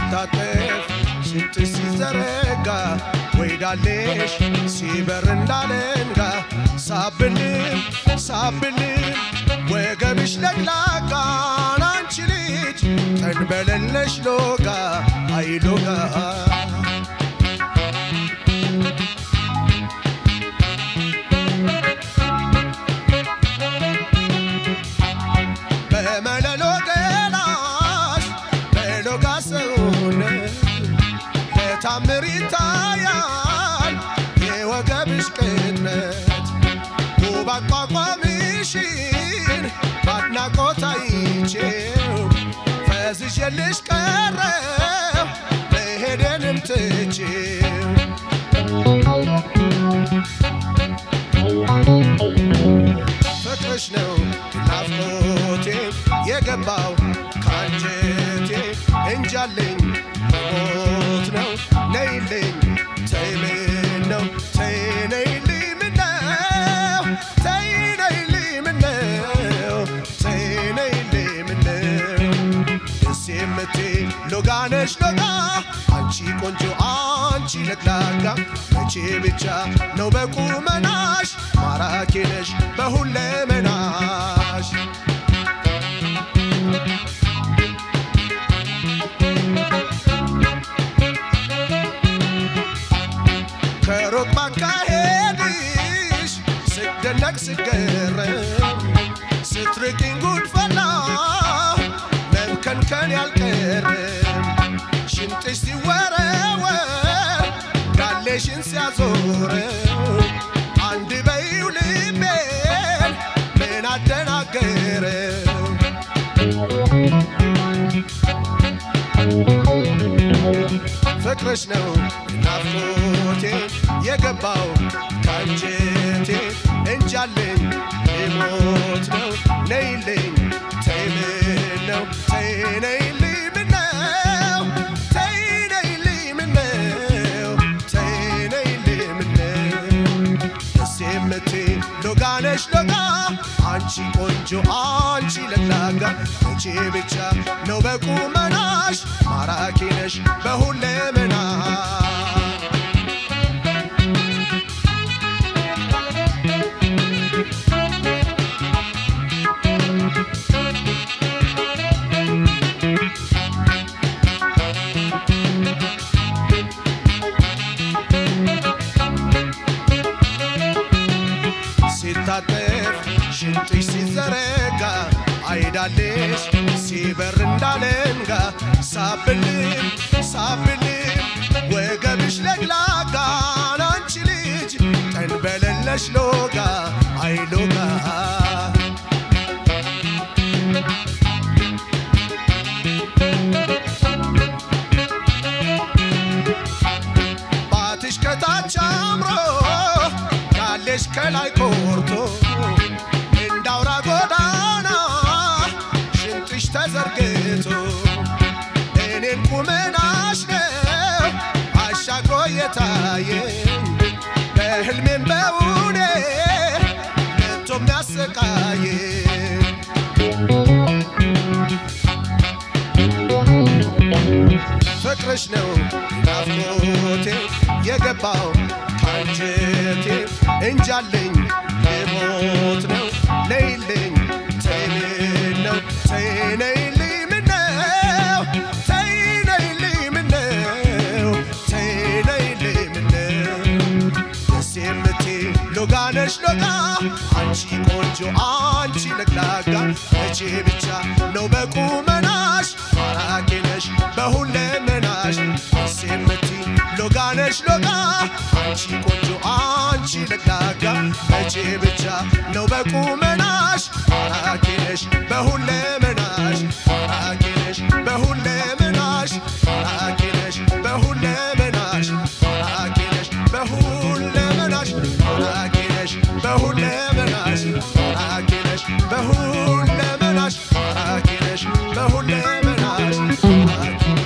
ሲታጠፍ ሽንጥሽ ሲዘረጋ ወይዳሌሽ ሲበር እንዳለንጋ ሳብልም ሳብልም ወገብሽ ለቅላቃን አንቺ ልጅ ተንበለለሽ ሎጋ አይሎጋ በመለሎ ገላሽ በሎጋ ሰውነት ለታምር ይታያል የወገብሽ ቅጥነት ውብ አቋቋምሽን በአድናቆት አይቼው ፈዝዤልሽ ቀረው መሄዴንም ትቼው ፍቅርሽ ነው ናፍቆቴ የገባው ካንጀቴ እንጃለኝ ሞት ነው ነይልኝ ተይ ምን ነው ተይ ነይልኝ ምነው ተይ ነይልኝ ምነው ተይ ነይልኝ ምነው ደስ የምትይ ሎጋ ነሽ ሎጋ አንቺ ቆንጆ አንቺ ለግላጋ መቼ ብቻ ነው በቁመናሽ ማራኪ ነሽ በሁለመናሽ ከሩቅ ባካሄድሽ ስደነቅ ስገረም ስትርቂኝ ጉድፈላ መብከንከን ያልቀርም ሽንጥሽ ሲወረወር ጋሌሽን ሲያዞረው አንድ በይው ልቤን ምን አደናገረው ፍቅርሽ ነው ናፍቆቴ የገባው ካንጀቴ እንጃለኝ ሊሞት ነው ነይልኝ ተይ ምን ነው ተይ ነይልኝ ምነው ተይ ነይልኝ ምነው ተይ ነይልኝ ምነው ደስ የምትይ ሎጋ ነሽ ሎጋ አንቺ ቆንጆ አንቺ ለግላጋ መቼ ብቻ ነው በቁመናሽ ማራኪ ነሽ በሁለመና ሲታጠፍ ሽንጥሽ ሲዘረጋ አይዳሌሽ ሲበር እንዳለንጋ ሳብልም ሳብልም ወገብሽ ለግላጋን አንቺ ልጅ ተንበለለሽ ሎጋ አይሎጋ ባትሽ ከታች አምሮ ያለሽ ከላይ ቆርቶ እንዳውራ ጎዳና ሽንጥሽ ተዘርግቶ እኔን ቁመናሽ ነው አሻግሮ የታየኝ በህልሜም በውኔ መቶ የሚያሰቃየኝ ፍቅርሽ ነው ናፍቆቴ የገባው ካንጀቴ እንጃለኝ ልሞት ነው ነይልኝ ተይ ምን ነው ተይ ነይልኝ ምነው ተይ ነይልኝ ምነው ተይ ነይልኝ ምነው ደስ የምትይ ሎጋ ነሽ ሎጋ አንቺ ቆንጆ አንቺ ለግላጋ መቼ ብቻ ነው በቁመናሽ ማራኪ ነሽ በሁለመናሽ ደስ የምትይ ሎጋ ነሽ ሎጋ አንቺ ቆንጆ አንቺ ለግላጋ መቼ ብቻ ነው በቁመናሽ ማራኪ ነሽ በሁለመናሽ ማራኪ ነሽ በሁለመናሽ ማራኪ ነሽ በሁለመናሽ ማራኪ ነሽ በሁለመናሽ ማራኪ ነሽ በሁለመናሽ ማራኪ ነሽ በሁለመናሽ ማራኪ ነሽ በሁለመናሽ ማራኪ